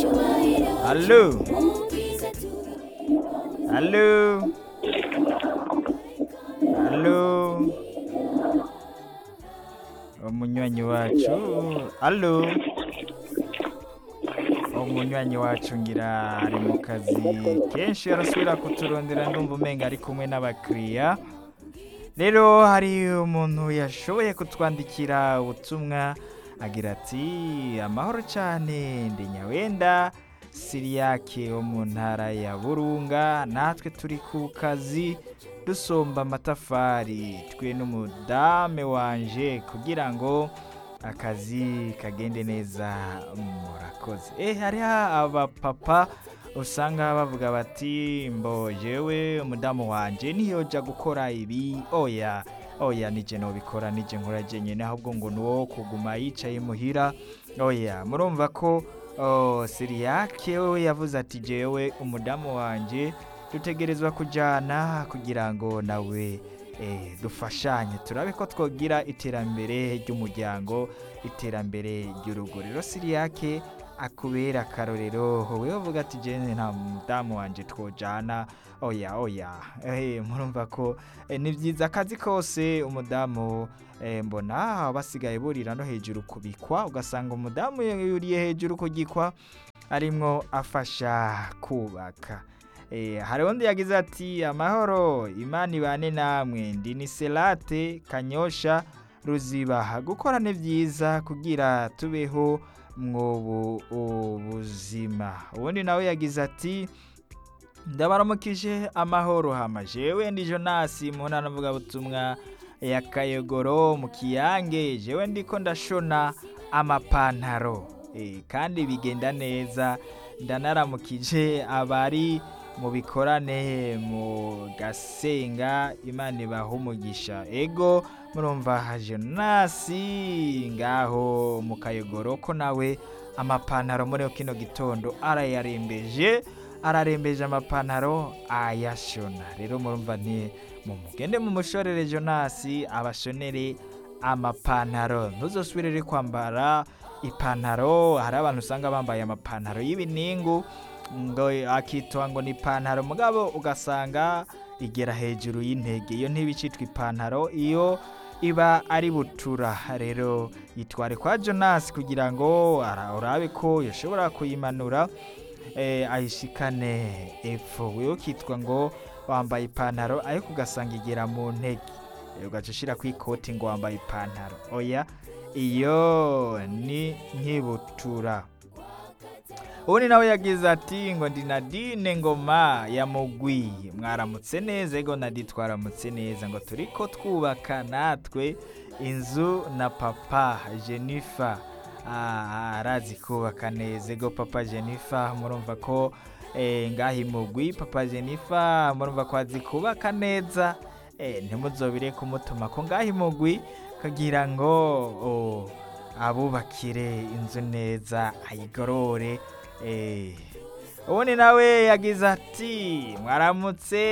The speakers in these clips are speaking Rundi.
Allo Allo Allo umunywanyi wacu Allo umunywanyi wacu ngira ari mu kazi kenshi arasubira kuturondera ndumva umenga ari kumwe n'abakiriya rero hari umuntu yashoboye kutwandikira ubutumwa agira ati amahoro cyane ndi nyawenda siriyake wo mu ntara ya burunga natwe turi ku kazi dusomba amatafari twe n'umudame wanje kugira ngo akazi kagende neza murakoze eh hariho abapapa usanga bavuga bati mbo jewe umudamu wanje niyoja gukora ibi oya oya nije nobikora nije nkora jenyene ahubwo ngo nuwo kuguma yicaye muhira oya murumva ko oh, siriyake we yavuze ati jewe umudamu wanje dutegerezwa kujana kugira ngo nawe eh, dufashanye turabe ko twogira iterambere ry'umuryango iterambere ry'urugo rero siriyake akubera akarorero wowe uvuga ati jene nta mudamu wanje twojana oya oya eh, murumva ko eh, ni byiza akazi kose umudamu eh, mbona basigaye burira no hejuru kubikwa ugasanga umudamu yuriye hejuru kugikwa arimwo afasha kubaka Eh, hari undi yagize ati amahoro imana ibane namwe ndi ni selate kanyosha ruziba gukora ni byiza kugira tubeho mwobu ubuzima ubundi nawe yagize ati ndabaramukije amahoro hama jewe ndi jonasi mu ntara mvugabutumwa ya kayogoro mu kiyange jewe ndiko ndashona amapantaro Eh, kandi bigenda neza ndanaramukije abari mu bikorane mu gasenga imana ibaha umugisha ego murumva jonasi ngaho mu kayogoro ko nawe amapantaro muri kino gitondo arayarembeje ararembeje amapantaro ayashona rero murumva nti mumugende mu mushorere jonasi abashonere amapantaro ntuzosubirere kwambara ipantaro hari abantu usanga bambaye amapantaro y'ibiningu ngo akitwa ngo ni ipantaro mugabo ugasanga igera hejuru y'intege iyo ntibicitwa ipantaro iyo iba ari butura rero yitware kwa jonasi kugira ngo ara- urabe ko yashobora kuyimanura eh, ayishikane epfo wewe ukitwa ngo wambaye ipantaro ariko ugasanga igera mu ntege Eh, ugaca ushira ku ikoti ngo wambaye ipantaro oya iyo ni nkibutura ubundi nawe yagize ati ngo ndi nadine ngoma ya mugwi mwaramutse neza ego nadi twaramutse neza ngo turi ko twubaka natwe inzu na papa jenifa Ah, arazi kubaka neza ego papa jenifa murumva ko eh, ngaho imugwi papa jenifa murumva ko azi kubaka neza eh, ntimuzobire kumutuma ko ngaho imugwi kugira ngo oh, abubakire inzu neza ayigorore eh. ubundi nawe yagize ati mwaramutse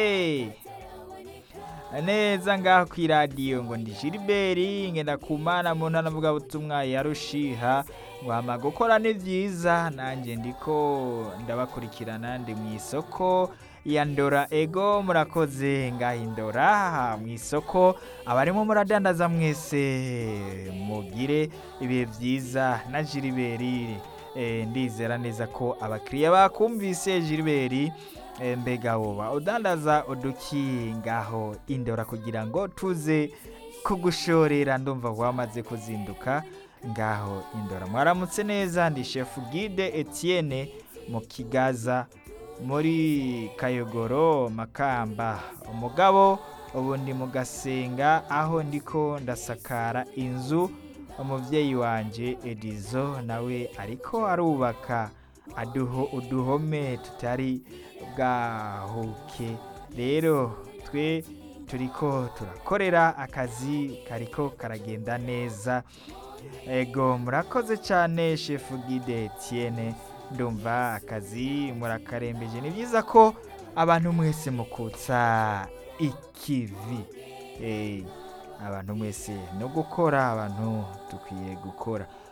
neza ngaho ku iradiyo ngo ndi Gilbert ngenda kumana mu ntara mvugabutumwa ya Rushiha ngo hama gukora ni byiza nanjye ndiko ndabakurikirana ndi mu isoko ya Ndora ego murakoze ngaho indora mu isoko abarimo muradandaza mwese mugire ibihe byiza na Gilbert eh, ndizera neza ko abakiriya bakumvise Gilbert Eh, mbega woba udandaza uduki ngaho indora kugira ngo tuze kugushorera ndumva wamaze kuzinduka ngaho indora mwaramutse neza ndi chef guide Etienne mu kigaza muri kayogoro makamba umugabo ubu ndi mu gasenga aho ndiko ndasakara inzu umubyeyi wanje edizo nawe ariko arubaka aduho uduhome tutari bwahuke rero twe turiko turakorera akazi kariko karagenda neza ego murakoze cyane shefu gide Etienne ndumva akazi murakarembeje ni byiza ko abantu mwese mukutsa ikivi Eh, abantu mwese no gukora abantu dukwiye gukora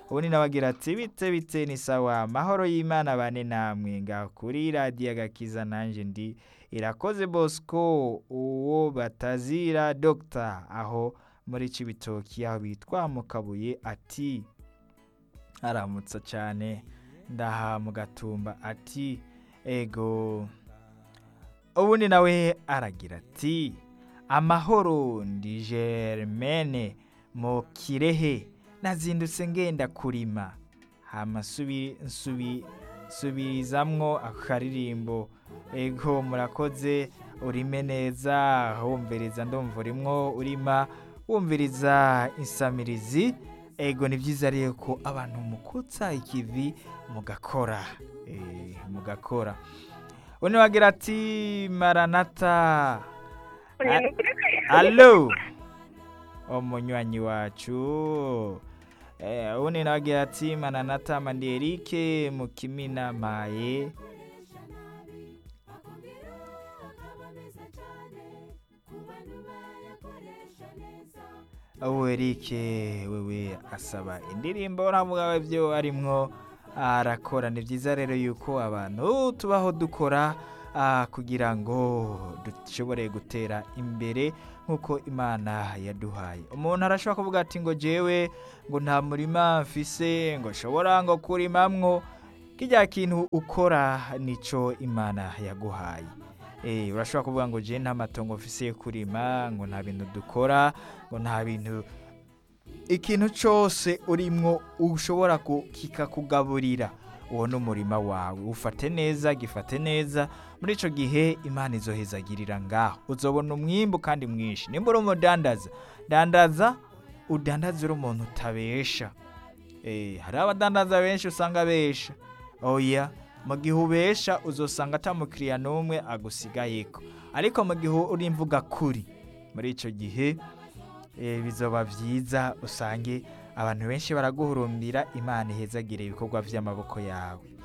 ubundi nawe agira ati bite bite ni sawa amahoro y'imana bane namwe ngaho kuri radiyo agakiza nanjye ndi irakoze bosco uwo batazira dogita aho muri cibitoki aho bitwa mu kabuye ati aramutsa cyane ndaha mu gatumba ati ego ubundi nawe aragira ati amahoro ndi germaine mu kirehe nazindutse ngenda kurima hama nsubi nsubi nsubizamwo akaririmbo ego murakoze urime neza wumviriza ndumva urimwo urima wumviriza insamirizi ego ni byiza rero ko abantu mukutsa ikivi mugakora eh, mugakora undi wagira ati maranata A- alo umunywanyi wacu eh, undi nawe agira ati maranata manderike mu kimina maye ubu erike wewe asaba indirimbo ntavuga byo arimwo arakora ni byiza rero yuko abantu tubaho dukora ah, kugira ngo dushobore gutera imbere nk'uko imana yaduhaye umuntu arashobora kuvuga ati ngo jewe ngo nta murima mfise ngo nshobora ngo kurimamwo kijya kintu ukora nico imana yaguhaye Eh, urashobora kuvuga ngo je nta matongo mfise yo kurima ngo nta bintu dukora ngo nta bintu ikintu cyose urimwo ushobora ku- kikakugaburira uwo ni umurima wawe ufate neza gifate neza muri icyo gihe imana izohezagirira ngaho uzobona umwimbu kandi mwinshi nimba uri umudandaza dandaza udandaza uri umuntu utabesha Eh, hari abadandaza benshi usanga besha oya mu gihe ubesha uzosanga atamukiriya n'umwe agusigayeko ariko mu gihe uri imvuga kuri muri icyo gihe eh, bizoba byiza usange abantu benshi baraguhurumbira imana ihezagire ibikorwa by'amaboko yawe